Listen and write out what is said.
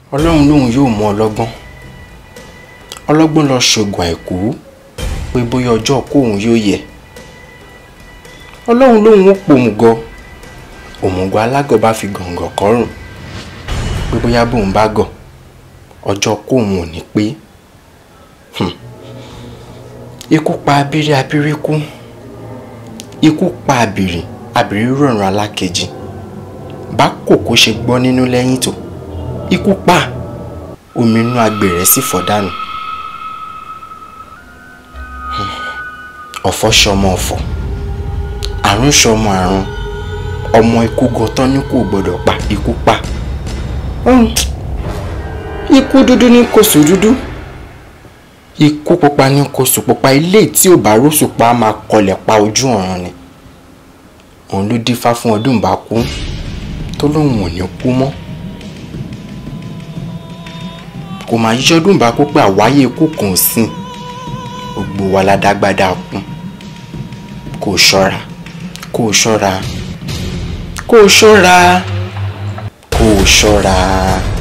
ọlọ́run lòun yóò mú ọlọ́gbọ́n ọlọ́gbọ́n lọ ṣògùn àìkú pé bóyá ọjọ́ kóun yóò yẹ ọlọ́run lòun ó pòmùgọ̀ òmùgọ̀ alágọ̀ bá fi gàngàn kọ́rùn pé bóyá bóun bá gọ̀ ọjọ́ kóun ò ní pé ikú pa abírí abírí kú ikú pa abìrì abìrì rọrùn alákejì bá kòkó ṣe gbọ́ nínú lẹ́yìn tó ikú pa omi inú agbèrè sì fọ́ dànù ọ̀fọ̀ ṣọmọ ọ̀fọ̀ àrùn ṣọmọ àrùn ọmọ ikú gan tán ní kò gbọdọ̀ pa ikú pa ikú dúdú ní kòsù dúdú ikú pupa ní kòsù pupa ilé tí ò bá rọ́ṣù pa máa kọlẹ̀ pa ojú ọ̀run ni òun ló dífá fún ọdún bá kú tó lóun ò ní kú mọ́ kò máa yíṣọ́dún bá kú pé àwáyé ikú kan ò sìn gbogbo wa ládágbádá kú kò ṣọ́ra kò ṣọ́ra kò ṣọ́ra kò ṣọ́ra.